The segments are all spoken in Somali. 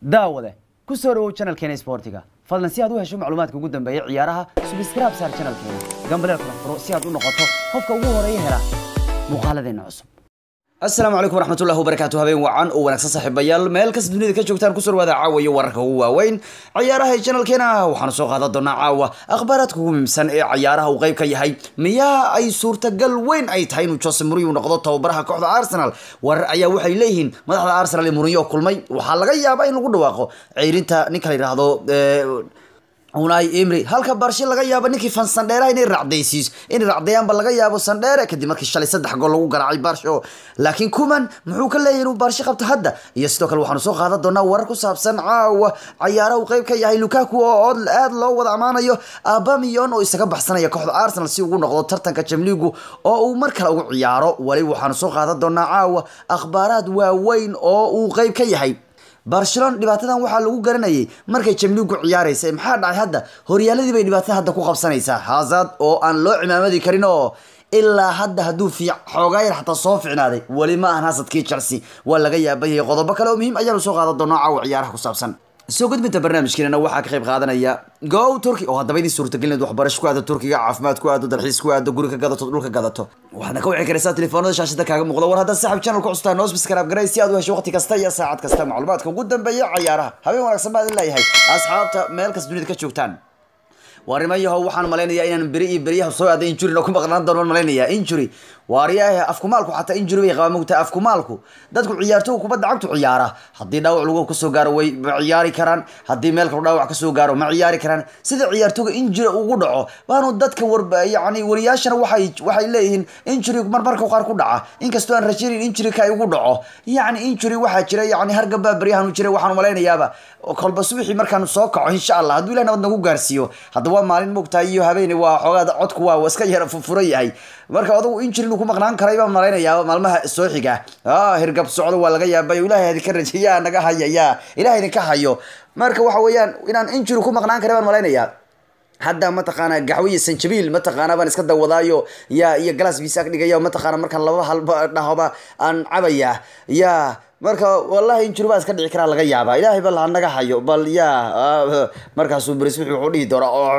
daawade ku soo dhawow channelkeena sportiga fadlan si aad u hesho macluumaadka ugu dambeeya ciyaaraha subscribe saar channelkeena gambaleel kala furo si aad u noqoto qofka ugu horeeya hela muuqaaladeena cusub asalaamu calaykum waraxmatullahi wabarakaatu habeen wacan oo wanaagsan saaxiibayaal meel kasta dunida ka joogtaan kusoo dhawaada caawa iyo wararka ugu waaweyn ciyaaraha ee channelkeena waxaanu soo qaadan doonaa caawa akhbaaraadka ugu muhiimsan ee ciyaaraha uu qayb ka yahay miyaa ay suurtagal weyn ay tahay inuu jose mourinho noqdo tababaraha kooxda arsenal warar ayaa waxay leeyihiin madaxda arsenal ee mourinho kulmay waxaa laga yaabaa in lagu dhawaaqo ceyrinta ninka la yidhaahdo unai emry halka barshe laga yaabo ninkii fan sandheeraha inay racdaysiis inay racdayaanba laga yaabo sandheere kadib markii shalay saddex gool lagu garaacay barsho laakiin kuman muxuu ka leeyahay inuu barshe qabto hadda iyo sidoo kale waxaanu soo qaadan doonaa warar ku saabsan caawa cayaaraha uu qayb ka yahay lukaku oo aad loo wada ammaanayo abamiyon oo isaga baxsanaya kooxda arsenal si ugu noqdo tartanka jamligu oo uu mar kale ugu ciyaaro wali waxaanu soo qaadan doonaa caawa akhbaaraad waaweyn oo uu qayb ka yahay barcelona dhibaatadan waxaa lagu garanayay markay jamligu ciyaaraysa maxaa dhacay hadda horyaaladii bay dhibaatada hadda ku qabsanaysaa hazard oo aan loo cimaamadi karin oo ilaa hadda hadduu fiic xoogaa yar xataa soo ficnaaday weli ma ahan hasadkii chelsea waa laga yaabayay qodobo kale oo muhiim ayaanu soo qaadan doonaa caawa ciyaaraha ku saabsan soo gudbinta barnaamijkeenana waxaa ka qayb qaadanaya go turkey oo haddaba idin suurtagelinayd waxbarasho ku aado turkiga caafimaad ku aado dalxiis ku aado guri ka gadato dhulka gadato waxaadna ka wici karaysaa telefoonada shaashada kaaga muuqda war haddaad saaxib channel ku custaa noo subscribe garay si aad u hesho waqti kasta iyo saacad kasta macluumaadka ugu dambeeya cayaaraha habeen wanaagsan baa idin leeyahay asxaabta meel kasta dunida ka joogtaan waarimayaho waxaan malaynayaa inaan beri iyo beriyaha soo aaday injury ku maqnaan doono malaynayaa injury waariyaahe afkumaalku xataa injury bay qabaa mogtahay afkumaalku dadku ciyaartooga kubadda cagtu ciyaara haddii dhaawac lagu kasoo gaaro way ma ciyaari karaan haddii meel kale dhaawac kasoo gaaro ma ciyaari karaan sida ciyaartooga injury ugu dhaco baanu dadka war yani wariyaashana waxay waxay leeyihiin injury marmarka qaar ku dhaca inkastoo aan rajaynin injury ka ugu dhaco yacni injury waxaa jira yani hargabaa beryahan jira waxaan malaynayaaba kolba subaxii markaan soo kaco insha allah hadduu ilah nabad nagu gaarsiiyo hadda waa maalin mogtahay iyo habeene waa xoogaa codku waa iska yara furan yahay marka odagu injury inuu ku maqnaan karay baan malaynayaa maalmaha soo xiga hirgab socdo waa laga yaabay ilahay idinka rajeeyaa naga haya yaa ilahay idinka hayo marka waxa weeyaan inaan injury ku maqnaan karay baan malaynayaa hadda mataqaana gaxwiye sanjabiil mataqaana baan iska dawadaayo ya iyo glass biis ag dhigaya mataqaana markaan laba halba dhahoba aan cabaya ya marka wallahi injury baa iska dhici karaa laga yaabaa ilaahay bal ha naga hayo bal ya markaasuu beris wuxuu dhihi doonaa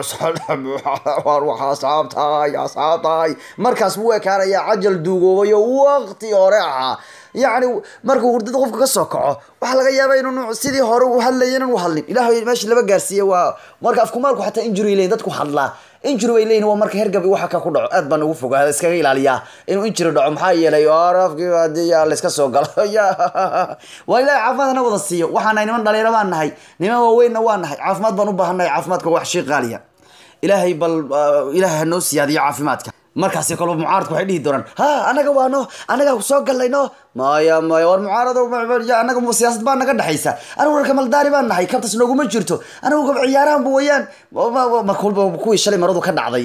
war waxa asxaabtahay asxaabtahay markaas buu ekaanayaa cajal duugoobayo waqti hore ahaa yacni markuu hurdada qofka ka soo kaco waxaa laga yaabaa inuu sidii hore u hadlaya inaan u hadlin ilahay meesha laba gaarsiiye waa marka afkumaalku xataa injury leyin dadku hadlaa injury bay leeyihin waa marka hergab waxa ka ku dhaco aad baan ugu fogaada iskaga ilaaliyaa inuu injury dhaco maxaa yeelay afkii hadii yaa layska soo galo ya waa ilahay caafimaad hana wada siiyo waxaan nahay niman dhalinyaro baan nahay niman waaweynna waa nahay caafimaad baan u baahan nahay caafimaadka wax shay qaaliya ilaahay bal ilaahay hanoo siyaadiyo caafimaadka markaasi kolba mucaaradku waxay dhihi doonaan ha anaga waano anaga soo galnay no maya maya war mucaarado anaga siyaasad baa naga dhexaysa anigu warka maldaari baan nahay kabtas nooguma jirto anigu ciyaarahanba wayaan kolba kuwii shalay maradu ka dhacday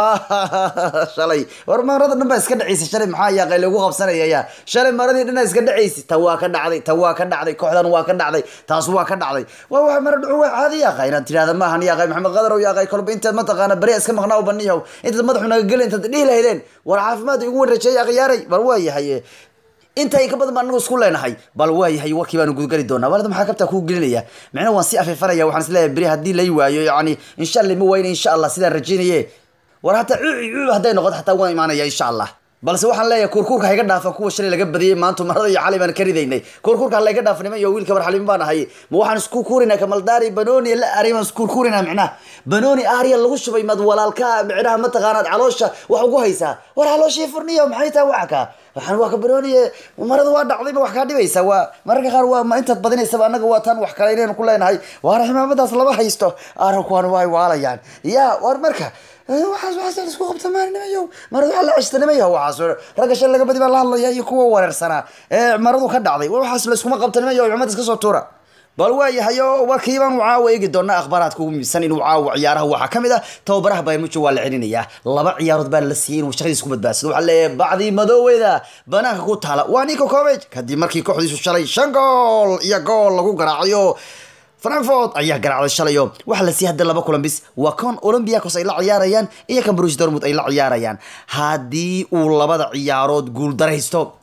shalay war marada dhan baa iska dhacaysa shalay maxaa yaaqay lagu qabsanaya ya shalay maradii dhan iska dhacaysa ta waa ka dhacday ta waa ka dhacday kooxdan waa ka dhacday taas waa ka dhacday waa waxa mara dhucu waa caadi yaaqay inaad tirahda maahan yaaqay maxamed qadarow yaaqay kolba intaad mataqaana beri iska maqnaa baniyahow intaad madaxu naga gelin intaad dhihi lahaydeen war caafimaad igu warajeeyay akhyaaray bal waa yahay inta in ka badan baan anagu isku leenahay bal waa yahay warkii baanu gudgali doonaa walada maxaa kabtaa kuu gelinaya micna waan si afeefanaya waxaan isleeyahay beri haddii lay waayo yani insha allah ma wayna insha allah sidaan rajaynaye war hataa cuuci cuuc hadday noqoto xataa waan imaanaya insha allah balse waxaan leeyahay kuurkuurka hayga dhaafa kuwa shalay laga badiyey maanta marada iyo xalay baan ka ridaynay kuurkuurka halayga dhaafa niman iyo wiilka barxalimin baan ahay ma waxaan isku kuurinaa kamaldaari banoni la ari baan isku kuurinaa micnaha banoni ariya lagu shubay mad walaalka micnaha mataqaanaad caloosha wax ugu haysaa war calooshii furniyo maxay tahay waxa ka waxaan waa ka banoni marada waa dhacday ma wax kaa dhibaysa waa mararka qaar waa ma intaad badinaysaba annaga waa tan wax kale inaynu ku leenahay waar ximaamadaas lama haysto arankuwan waa waalayaan ya war marka waxaas waxaas isku qabta maalinimayow marada waxaa la ceshtanimaya waxaas ragga shan laga badi baa la hadlaya iyo kuwa wareersanaa ee maradu ka dhacday waxaas layskuma qabtanimayo cumad iska soo tuura bal waayahay oo warkiibaan u caawa eegi doonaa akhbaaraadka ugu muhiimsan inuu caawa ciyaaraha waxaa ka mid ah tababaraha baymujo waa la celinayaa laba ciyaarood baa la siiyey inuu shaqadiisa ku badbaadsado waxaa leeyahay bacdii madooweyda banaanka ku taala waa nico covage kadib markii kooxdiisu shalay shan gool iyo gool lagu garaacayo frankfort ayaa garaacday shalayo waxaa la siiyay hadda laba kulan bis waa kon olympiacos ay la ciyaarayaan iyo kan bruce dortmund ay la ciyaarayaan haddii uu labada ciyaarood guul daraysto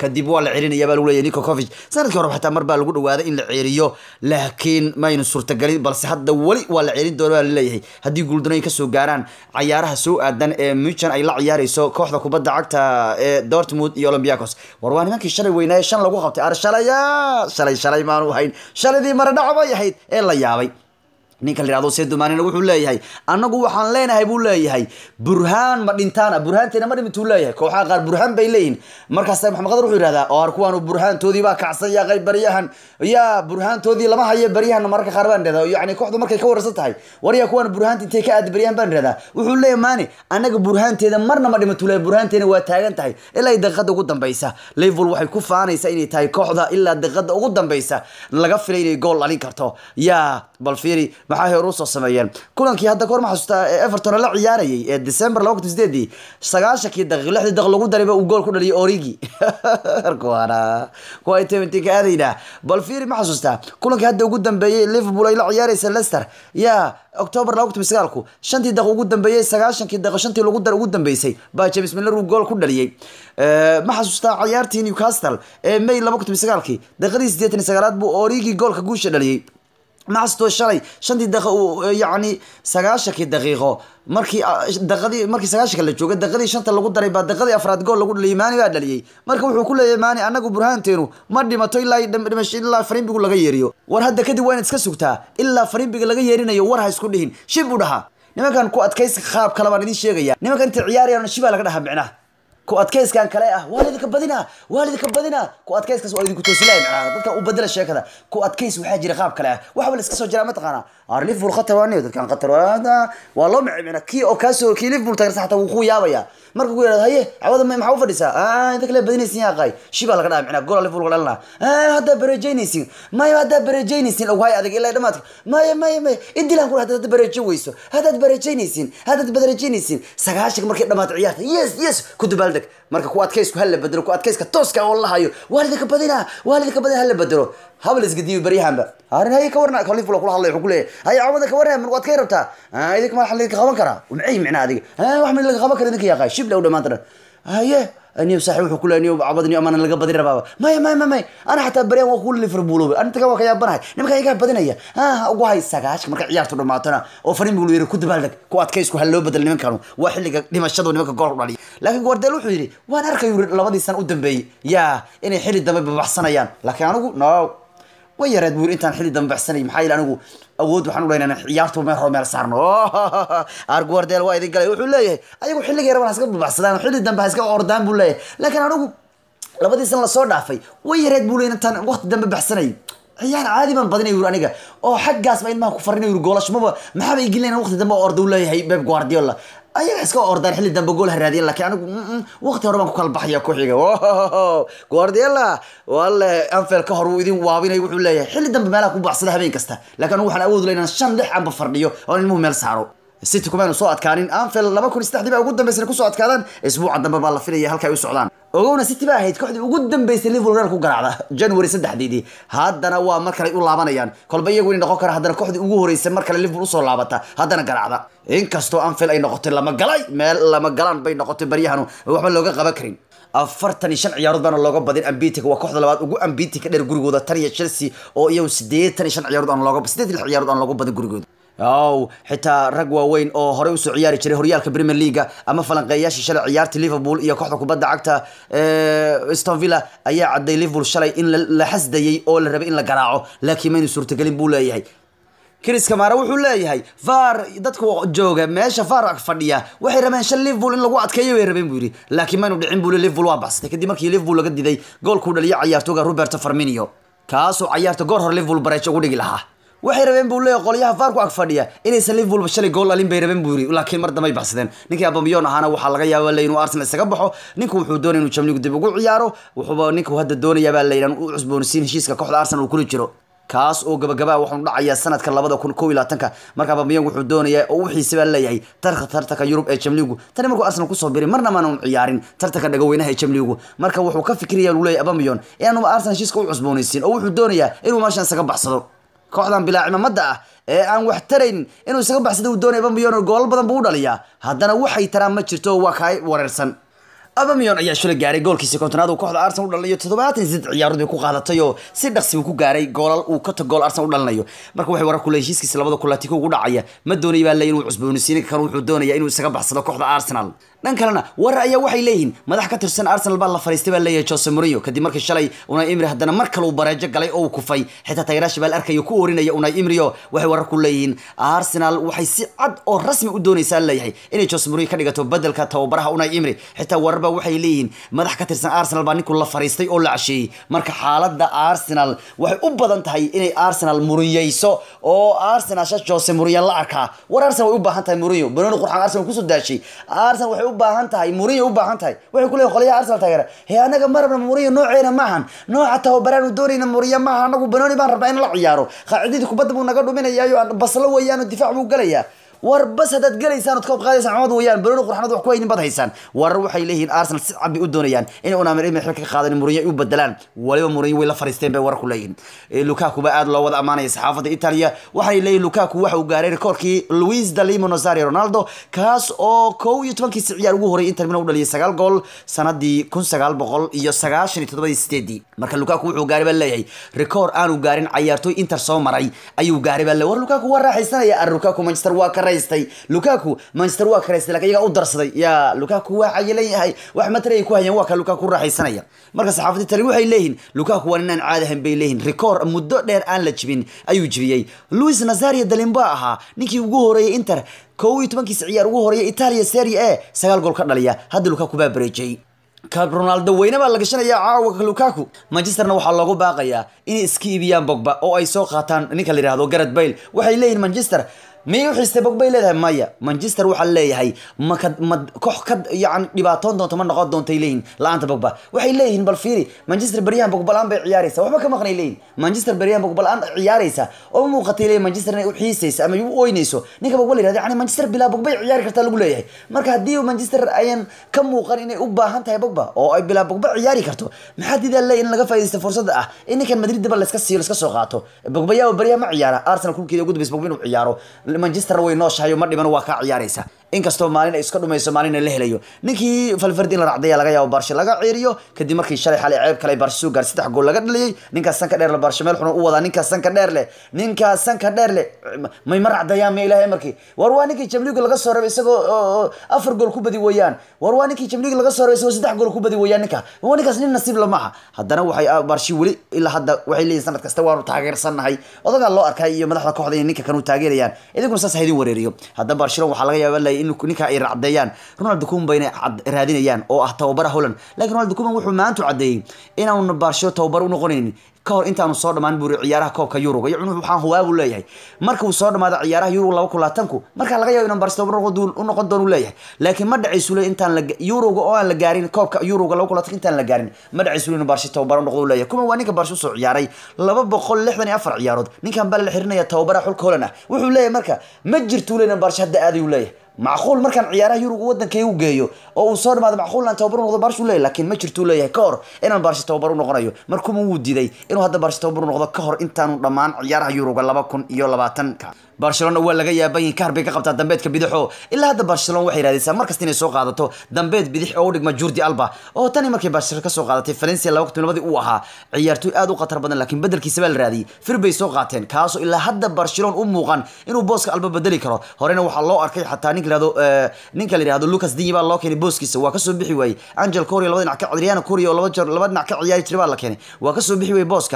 kadib waa la celinaya baa lagu leeyahay Niko Kovac sanadkii hore xataa mar baa lagu dhawaaday in la ceeriyo laakiin maynu suurtagelin balse hadda weli waa la ceelin doona baa la leeyahay haddii guuldarooyin kasoo gaaraan cayaaraha soo aadan ee Munchen ay la ciyaareyso kooxda kubadda cagta ee Dortmund iyo Olympiacos war waa nimankii shalay weynaaye shan lagu qabtay ar shalaya shalay shalay maanu ahayn shaladii mara dhac bay ahayd ee la yaabay ninka la yihahdo seedumaanina wuxuu leeyahay annagu waxaan leenahay buu leeyahay burhaan ma dhintaana burhaanteena ma dhimintuu leeyahay kooxaha qaar burhaan bay leeyihin markaas maxamed qadar wuxuu yihahdaa oo ar kuwaanu burhaantoodii baa kacsan yaa qayb baryahan yaa burhaantoodii lama hayo baryahan mararka qaar baan dhahdaa yacni kooxdu markay ka wararsan tahay war yaa kuwaan burhaanta intay ka aadi baryahan baan dhahdaa wuxuu leeyahay maani annaga burhaanteeda marna ma dhimintuu leeyahay burhaanteena waa taagan tahay ilaa ay daqiiqada ugu dambeysa liverpool waxay ku faanaysaa inay tahay kooxda ilaa daqiiqada ugu dambeysa laga filay inay gool dhalin karto yaa bal fiiri maxaa hore usoo sameeyeen kulankii hadda kahor ma xasuustaa ee everton la ciyaarayay ee december laba kun sideedii sagaashankii daqiiq lixdii daqiiq lagu darayba uu gool ku dhaliyay origi kuwana kuwa inta ka aadayna bal fiiri ma xasuustaa kulankii hadda ugu dambeeyey liverpool ay la ciyaaraysa leicester yaa october laba kun sagaalku shantii daqiiq ugu dambeeyey sagaashankii daqiiq shantii lagu dar ugu dambeysay baa james miller uu gool ku dhaliyey ma xasuustaa ciyaartii newcastle ee may laba kun sagaalkii daqiiqadii sideetan iyo sagaalaad buu origi goolka guusha dhaliyey maxasto shalay shantii daqiiqo yacni sagaashankii daqiiqo markii daqadii markii sagaashanka la joogay daqadii shanta lagu daray baa daqadii afraad gool lagu dhaliyay maani baa dhaliyey marka wuxuu ku leeyahay maani anagu burhaanteenu ma dhimato ilaa dhimasho ilaa farimbigu laga yeeriyo war hadda kadib waa inaad iska sugtaa ilaa farimbiga laga yeerinayo war ha isku dhihin shib u dhaha nimankan ku adkaysi qaab kale baan idin sheegaya nimankan intay ciyaarayaan shibaa laga dhaha micnaha ku adkayskan kale ah waa lidinka badina waa lidinka badina ku adkayskaas waa idinku toosilaya macnaha dadka u bedela sheekada ku adkays waxaa jira qaab kale ah waxba la iska soo jiraa mataqaana ar liverpool khatar waa dadkan khatar waa loo mici micna kii oo kaasoo kii liverpool taageersa xataa wuu ku yaabaya marka ku yidhahdo haye cawada maxaa u fadhisaa inta kale badinaysin yaa qaay shibaa laga dhaha micna gola liverpool dhalina haddaa bareejaynaysin maya haddaa bareejaynaysin lagu hay adag ilaa dhamaadka maya maya maya idilaan ku haddaad bareejo weyso haddaad bareejaynaysin haddaad bareejaynaysin sagaashanka markay dhamaata ciyaarta yes yes ku dabaaldeg marka ku adkaysku hala bedelo ku adkayska tooska oo la hayo waalidka badina waalidka badina hala bedelo habal isgadiyo baryahanba harin haye ka warna liverpool kula hadlay wuxuu ku leeyahay haye cawada ka warna mar adkay rabtaa idinka ma xalidka qaban karaa maxay micna adiga wax ma laga qaban kara idinka yaqaa shib la u dhamaantana haye niyo saaxiib wuxuu ku leeyahay niyo cabad niyo amana laga badin rabaa maya maya maya maya ana xataa baryan waa ku liverpool ana taga waa ka yaabanahay nimanka iga badinaya ha ugu hay sagaashka marka ciyaartu dhamaatana oo farin buu yiri ku dabaaldeg ku adkaysku hal loo bedel nimankanu waa xilliga dhimashadu nimanka gool u dhaliya laakiin guardiola wuxuu yiri waan arkay labadii san u dambeeyey yaa inay xilli dambe babaxsanayaan laakiin anigu no way yareed buu intaan xilli dambe baxsanay maxaa yeele anigu awood waxaan u leynaa ciyaartu meel hore meel saarno ar guardiola waa idin galay wuxuu leeyahay ayagu xilligii rabaan iska babaxsadaan xilli dambe ha iska ordaan buu leeyahay laakiin anigu labadii san lasoo dhaafay way yareed buu leeyahay intaan waqti dambe baxsanay ciyaar caadi baan badinay yuri aniga oo xaggaas ba ilmaha ku farinay yuri goolashmaba maxaaba igilina waqti dambe oo orda u leeyahay beb guardiola ayaga iska ordaan xilli dambe gool ha raadiyan laakiin anigu waqti hore baan ku kala baxaya ku xiga guardiola walle anfield ka hor uu idin waabinay wuxuu leeyahay xilli dambe meelaha ku baxsada habeen kasta laakiin anigu waxaan awood leynaa shan lix anba fardhiyo oo ilmuhu meel saaro city kumaynu soo adkaanin anfield laba kun iyo saddexdii baa ugu dambeysay kusoo adkaadaan isbuuca dambe baa la filaya halka ay u socdaan ogowna city baa ahayd kooxdii ugu dambeysay liverpool reer ku garaacda january saddexdeedii haddana waa mar kale u laabanayaan kolba iyagu inay noqon kara haddana kooxdii ugu horeysay mar kale liverpool usoo laabata haddana garaacda inkastoo anfield ay noqotay lama galay meel lama galaan bay noqotay baryahanu waxba looga qaban karin afartan iyo shan ciyaarood baana looga badin ambitic waa kooxda labaad ugu ambitic ka dheer gurigooda tan iyo chelsea oo iyagu siddeetan iyo shan ciyaarood aan looga siddeed iyo lix ciyaarood aan looga badin gurigooda ow xitaa rag waaweyn oo horey usoo ciyaari jiray horyaalka premier leaga ama falanqeeyaashii shalay ciyaarta liverpool iyo kooxda kubadda cagta ston villa ayaa cadday liverpool shalay in la xasdayey oo la rabay in la garaaco laakiin maynu suurtagelin buu leeyahay chris kamara wuxuu leeyahay var dadka jooga meesha var fadhiya waxay rabeen shan liverpool in lagu adkeeyo bay rabeen buu yidhi laakiin maynu dhicin buu liverpool waa baxsatay kadib markii liverpool laga diday goolkuu dhaliyo cayaartooga roberto farminio kaasoo cayaarta goor hore liverpool bareejo ugu dhigi lahaa waxay rabeen buu leeyahay qolyaha vaarku ag fadhiya inaysan liverpool shalay gool dhalin bay rabeen buu yiri laakiin mar dambe ay baxsadeen ninkii abamiyon ahaana waxaa laga yaabaa le inuu arsenal isaga baxo ninku wuxuu doonaya inuu jamligu dib ugu ciyaaro wuxuuba ninku hadda doonayaa baa layidhan u cusboonisiin heshiiska kooxda arsenal uu kula jiro kaas oo gabagabaa waxaanu dhacayaa sanadka labada kun kow iyo labaatanka marka abamiyon wuxuu doonayaa oo wixiisa baa leeyahay tarka tartanka yurub ee jamligu tani markuu arsenal kusoo biray marna maanu ciyaarin tartanka dhagaweynaha ee jamligu marka wuxuu ka fikiraya uu leeyahay abamiyon inaanu arsenal heshiiska u cusboonaysiin oo wuxuu doonayaa inuu meeshan isaga baxsado kooxdan bilaa cimaamada ah ee aan wax tarayn inuu isaga baxsada uu doonaya bambiyon goolal badan buu u dhaliyaa haddana waxay taraan ma jirto waa kaa wareersan abamiyon ayaa shalay gaaray goolkiisa kontonaad uu kooxda arsenal u dhalinayo toddobaatan iyo saddex ciyaarood bay ku qaadatay oo si dhaqsi uu ku gaaray goolal uu kota gool arsenal u dhalinayo marka waxay warar kule heshiiskiisa labada kulatiko ugu dhacaya ma doonaya baa leeyahy inuu cusboonaysiin kan wuxuu doonaya inuu isaga baxsado kooxda arsenal dhan kalena warar ayaa waxay leeyihiin madax ka tirsan arsenal baa la fariistay baa leeyahay jose mourinho kadib markii shalay unai imri haddana mar kale uu bareejo galay oo uu kufay xitaa taageeraasha baa la arkayo ku orinaya unai imrio waxay warar ku leeyihiin arsenal waxay si cad oo rasmi u doonaysaa leeyahay inay jose mourinho ka dhigato bedelka tababaraha unai imri xitaa warar baa waxay leeyihiin madax ka tirsan arsenal baa ninku la fariistay oo la casheeyey marka xaaladda arsenal waxay u badan tahay inay arsenal muriyeyso oo arsenal sha jose mourinho la arkaa war arsenal way u baahan tahay mourinho banooni qurxan arsenal kusoo daashay arsenal waxay u baahan tahay mourinho u baahan tahay waxay ku leeyihin qolyaha arsenal taageera he anaga ma rabna mourinho nooceena maahan nooca tababaraan u doonayna mourinho maaha anagu banooni baan rabnaa in la ciyaaro qaacidadii kubadda buu naga dhuminayaayo baslo weeyaan difaac buu galayaa war bas haddaad gelaysaan ood ka qaadaysaan cumad weeyaan banooni qurxanad wax ku haynin bad haysaan warar waxay leeyihiin arsenal si cad bay u doonayaan inay unamir imir xilka ka qaadan mourinho ay u bedelaan waliba mourinho way la fariisteen bay warar ku leeyihiin lukaku baa aad loo wada amaanaya saxaafadda italia waxay leeyihin lukaku waxa uu gaaray rekoorkii luis dalimo nazario ronaldo kaas oo kow iyo tobankiisi ciyaar ugu horreeyay inter milan u dhaliyay sagaal gool sanadii kun sagaal boqol iyo sagaashan iyo toddobadii sideedii marka lukaku wuxuu gaaray baa leeyahay rekoor aanu gaarin cayaartooy inter soo maray ayuu gaaray baa le war lukaku waa raaxaysanaya ar lukaku manchester waa ka raystay lukaku manchester waa ka raystay lakin iyagaa u darsaday ya lukaku waa cayilan yahay wax matari ay ku hayaan waa ka lukaku raaxaysanaya marka saxaafadii tali waxay leeyihin lukaku waa ninaan caadi ahayn bay leeyihin rekoor muddo dheer aan la jibin ayuu jibiyey luis nazario dalimba ahaa ninkii ugu horeeyay inter kow iyo tobankiisa ciyaar ugu horeeya italia serie a sagaal gool ka dhaliya hadda lukaku baa bareejay ka ronaldo weyne baa la gashanaya caawa lukaku manchesterna waxaa loogu baaqayaa inay iska iibiyaan bogba oo ay soo qaataan ninka la yihahdo gareth bale waxay leeyihin manchester miyay u xiistay bogbay leedahay maya manchester waxaa leeyahay maka ma koox ka yani dhibaatoon doonto ma noqon doontay leeyihin la-aanta bogba waxay leeyihin bal fiiri manchester beryahan bogba la-aan bay ciyaaraysa waxba ka maqnay leeyihin manchester beryahan bogba la-aan ciyaaraysa oo muuqatay leeyihin manchester inay u xiisaysa ama u oynayso ninka bogba la yirahdo yani manchester bilaa bogbay ciyaari kartaa lagu leeyahay marka haddii manchester ayan ka muuqan inay u baahan tahay bogba oo ay bilaa bogba ciyaari karto maxaa didaa leeyahin in laga faaidaysta fursadda ah in ninkan madrid daba layska siiyo layska soo qaato bogba yaa beryaha ma ciyaara arsenal kulkeeda ugu dambaysa bogba inuu ciyaaro manchester way nooshahay ma dhiman waa kaa ciyaaraysa inkastoo maalin ay iska dhumayso maalin la helayo ninkii falfardi in la racdaya laga yaabo barshe laga ciiriyo kadib markii shalay xalay ceeb kale barshe soo gaar saddex gool laga dhaliyay ninkaas sanka dheer le barshe meel xun u wadaa ninkaas sanka dheer leh ninkaas sanka dheer leh may ma racdayaan ma ilahay markii war waa ninkii jamliga laga soo rabay isagoo afar gool ku badi weeyaan war waa ninkii jamliga laga soo rabay isagoo saddex gool ku badi weeyaan ninka waa ninkaas nin nasiib la maaha haddana waxay barshe weli ilaa hadda waxay leeyihin sanad kasta waanu taageersannahay odagaa loo arkay iyo madaxda kooxda inay ninka kan u taageerayaan idiguna saas haydin wareeriyo hadda barcelona waxaa laga yaaba lay in ninka ay racdeeyaan ronald kuman bayna raadinayaan oo ah tababara holland lakin ronald kuman wuxuu maanta caddeeyey inaanu barcelona tababar u noqonaynin ka hor intaanu soo dhamaan buri ciyaaraha koobka yuruga iyo waxaan hubaa buu leeyahay marka uu soo dhamaado ciyaaraha yuruga laba kun labaatanku markaa laga yaabo inaan barcelona u noqon doonu leeyahay laakiin ma dhacaysu le intaan yuruga oo aan la gaarin koobka yuruga laba kun labaatanka intaan la gaarin ma dhacaysu le inuu barshi tababar u noqdo leeyahay kuman waa ninka barshi usoo ciyaaray laba boqol lixdan iyo afar ciyaarood ninkan baa la xirinaya tababaraha xulka holland ah wuxuu leeyahay marka ma jirtuu le inaan barshi hadda aadayu leeyahay macquul markaan ciyaaraha yuruga wadankay u geeyo oo uu soo dhamaado macquul inaan tababar u noqdo barsh u leeyahy laakiin ma jirtuu leeyahay ka hor inaan barshi tababar u noqonayo markuma wuu diiday inuu hadda barshi tababar u noqdo ka hor intaanu dhammaan ciyaaraha yuruga laba kun iyo labaatanka barcelona waa laga yaabayin kahar bay ka qabtaa dambeedka bidixo ilaa hadda barcelona waxay raadaysaa markasta inay soo qaadato dambeed bidix oo u dhigma jordi alba oo tani markay barcelona kasoo qaadatay valencia laba kun labadii uu ahaa ciyaartooy aad u khatar badan laakiin bedelkiisa baa la raadiyey fir bay soo qaateen kaasoo ilaa hadda barcelona u muuqan inuu booska alba bedeli karo horena waxaa loo arkay xataa ninka yihahdo ninka la yihahdo lucas dinyi baa loo keenay booskiisa waa kasoo bixi waayey angel coria laba dhinac ka adriano coria oo laba jeer laba dhinac ka ciyaari jiray baa la keenay waa kasoo bixi waayey booska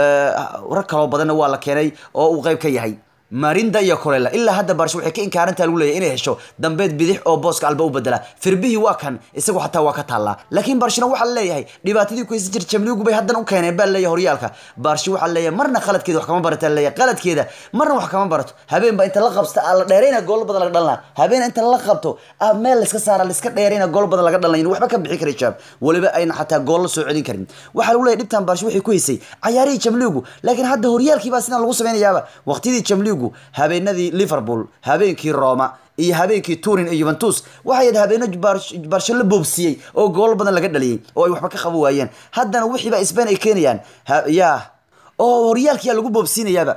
rag kaloo badanna waa la keenay oo uu qayb ka yahay marinda iyo korela ilaa hadda barsho waxay ka inkaarantaa lagu leeyahy inay hesho dambeed bidix oo booska alba u bedela firbihii waa kan isagu xataa waa ka taallaa laakiin barshona waxaa leeyahay dhibaatadii ku haysan jir jamligu bay haddana u keeneen baa leeyahay horyaalka barshi waxaa leeyahay marna qaladkeeda wax kama barata leeyahay qaladkeeda marna wax kama barato habeen baa inta la qabsta aa la dheerayna goolo badan laga dhalnaa habeen inta la qabto aa meel layska saara layska dheerayna goolo badan laga dhalnayn waxba ka bixi kara jaab weliba ayna xataa gool la soo celin karin waxaa lagu leeyahay dhibtan barshi waxay ku haysay cayaarihii jamligu laakiin hadda horyaalkii baa sidaan lagu samaynayaaba waqtiyadii jamligu habeenadii liverpool habeenkii roma iyo habeenkii turin iyo juventus waxay ahayd habeeno barsho la boobsiyey oo goolo badan laga dhaliyey oo ay waxba ka qaban waayeen haddana wixiiba spain ay keenayaan ya oo horyaalkiyaa lagu boobsiinayaaba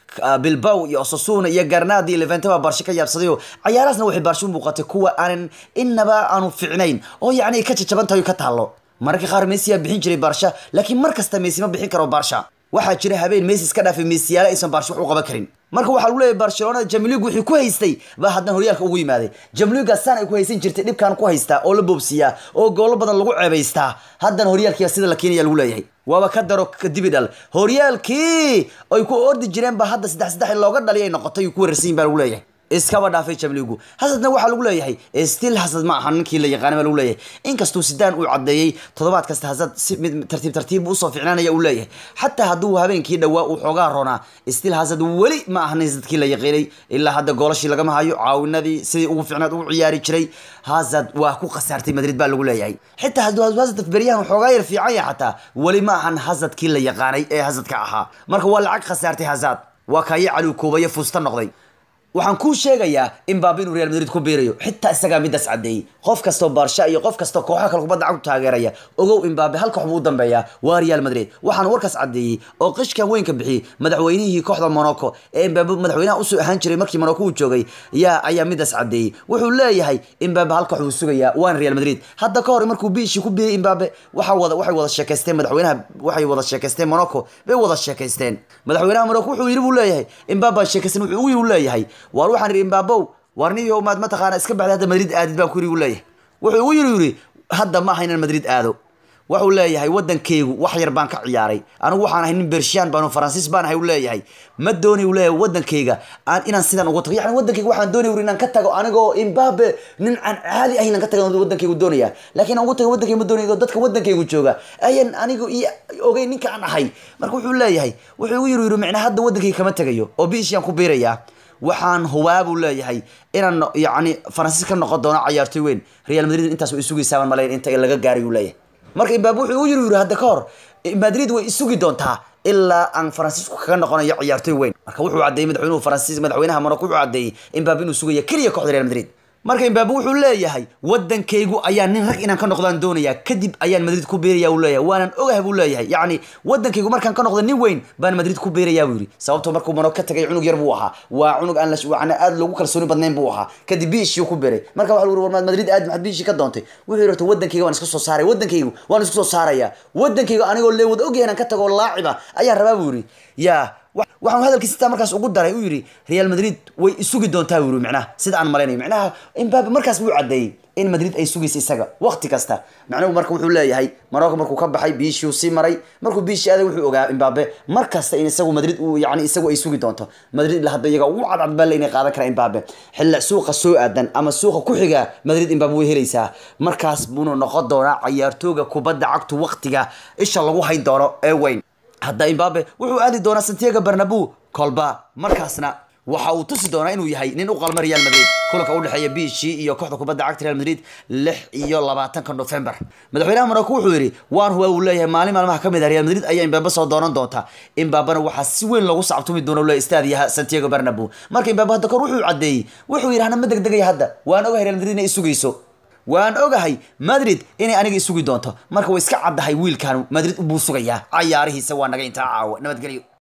bilbow iyo osasuna iyo garnadi iyo levente baa barsho ka yaabsaday oo cayaarahaasna waxay baarsho u muuqatay kuwa aanan inaba aanu ficnayn oo yacni ay ka jajaban tahay oo ka taallo mararka qaar messi yaa bixin jiray baarsha laakiin mar kasta messi ma bixin karo baarsha waxaa jira habeen messi iska dhaafay messiyaale aysan baarsho wax u qaban karin marka waxaa lagu leeyahay barcelona jamlig wixii ku haystay baa haddana horyaalka ugu yimaaday jamliga saan ay ku haysan jirtay dhibkaan ku haystaa oo la boobsiiyaa oo goolo badan lagu ceebaystaa haddana horyaalkiiba sida la keenaya lagu leeyahay waaba ka daro kadibi dhal horyaalkii ay ku ordi jireen ba hadda saddex saddex looga dhaliy ay noqotay ay ku wararsan yihin baa lagu leeyahay iskaba dhaafay jamligu hasadna waxaa lagu leeyahay still hasad ma aha ninkii la yaqaana baa lagu leeyahay inkastuu sidaan uu caddeeyey toddobaad kasta hasad si mid tartiib tartiib usoo ficnaanaya uu leeyahay xataa hadduu habeenkii dhawaa uu xoogaa ronaa still hasad weli ma ahan hasadkii la yaqiinay ilaa hadda goolashii lagama hayo caawinadii sidii ugu ficnaad ugu ciyaari jiray hasad waa ku khasaartay madrid baa lagu leeyahay xitaa hadduu hasad beryahan xoogaa yar fiican yahay xataa weli ma ahan hasadkii la yaqaanay ee hasadka ahaa marka waa lacag khasaartay hasad waa kaayo caluukoobayo fuusta noqday waxaan kuu sheegayaa in baabi inuu real madrid ku biirayo xitaa isagaa midaas caddeeyey qof kastoo baarsha iyo qof kastoo kooxaha kale kubadda cagtu taageeraya ogow imbaabe hal koox buu u dambeeyaa waa real madrid waxaan warkaas caddeeyey oo qishkan weynka bixiyey madaxweynihii kooxda monaco ee imbaabe madaxweynaha usoo ahaan jiray markii monaco uu joogay yaa ayaa midaas caddeeyey wuxuu leeyahay imbaabe hal koox buu sugayaa waana real madrid hadda ka hor markuu biishii ku biiriyay imbaabe waxa wada waxay wada sheekaysteen madaxweynaha waxay wada sheekaysteen monaco bay wada sheekaysteen madaxweynaha monaco wuxuu yidhi buu leeyahay imbaabe sheekaysan wuxuu ugu yidhi uu leeyahay waar waxaan idhi imbabow waar niyo maad mataqaana iska baxday hadda madrid aadid baan ku yidhi uu leeyahay wuxuu ugu yidhi yidhi hadda ma aha inaan madrid aado wuxuu leeyahay waddankaygu wax yar baan ka ciyaaray anigu waxaan ahay nin bershiyan baan faransiis baan ahay uu leeyahay ma doonay uu leeyahay waddankayga aan inaan sidan ugu tago yani waddankayga waxaan doonay uri inaan ka tago anigoo imbabe nin aan caadi ahayn inaan ka tago waddankaygu doonaya laakiin aan ugu tago waddankayga ma doonayo dadka waddankaygu jooga ayan anigu iyo ogay ninka aan ahay marka wuxuu leeyahay wuxuu ugu yidhi yidhi micnaa hadda waddankayga kama tegayo oo biishiyaan ku biirayaa waxaan hubaa buu leeyahay inaan yacni faransiis ka noqon doono cayaartoy weyn real madrid intaas way isugaysaabaan malayn inta laga gaaray uu leeyahay marka imbaab wuxuu u yiri yiri hadda ka hor madrid way isugi doontaa ilaa aan faransiisku kaga noqonayo ciyaartoy weyn marka wuxuu caddeeyey madaxweynuhu faransiis madaxweynaha monaco wuxuu caddeeyey imbaab inuu sugaya keliya kooxda real madrid marka imbaab wuxuu leeyahay waddankaygu ayaa nin rag inaan ka noqdaan doonaya kadib ayaan madrid ku beeraya uu leeyahay waanan ogahay buu leeyahay yacni waddankaygu markaan ka noqdo nin weyn baan madrid ku beeraya buu yidhi sababtoo markuu monaco ka tagay cunug yar buu ahaa waa cunug aan la aad loogu kalsooni badnayn buu ahaa kadib biishii ku beeray marka waxa uri warmaad madrid aad maxad biishii ka doontay wuxuu yidhi horta waddankayga waan isku soo saaray waddankaygu waan isku soo saaraya waddankaygu anigoo lee wada ogyahay inaan ka tago laaciba ayaan rabaa buu yidhi yaa waxaan hadalkiisa sitaa markaas ugu daray uu yidhi real madrid way isugi doontaa buu yidhi micnaha sida aan malaynayo micnaha imbabe markaas buu caddeeyey in madrid ay sugaysa isaga waqti kasta macnuhu marka wuxuu leeyahay marocco markuu ka baxay biishii uu sii maray markuu biishii aaday wuxuu ogaa imbabe mar kasta in isagu madrid uu yani isagu ay sugi doonto madrid la hadda iyaga ugu cadcad baa inay qaadan karaa imbabe xilla suuqa soo aadan ama suuqa ku xiga madrid imbabe way helaysaa markaas buuna noqon doonaa cayaartooga kubadda cagtu waqtiga isha lagu hayn doono ee weyn hadda imbabe wuxuu aadi doonaa santiago barnabu kolba markaasna waxa uu tusi doonaa inuu yahay nin u qalma real madrid kulanka u dhexeeya biishii iyo kooxda kubadda cagta real madrid lix iyo labaatanka november madaxweynaha monaco wuxuu yidhi waan huwa uu leeyahay maalin maalmaha ka mid ah real madrid ayaa imbabe soo doonan doonta imbabena waxaa si weyn loogu sacabtumi doona le istaadiyaha santiago barnabu marka imbabe hadda kor wuxuu caddeeyey wuxuu yidhi hana ma degdegaya hadda waan ogahay real madrid inay isugayso waan ogahay madrid inay aniga isugi doonto marka way iska caddahay wiilkan madrid buu sugayaa cayaarihiisa waa naga intaa caawa nabadgelyo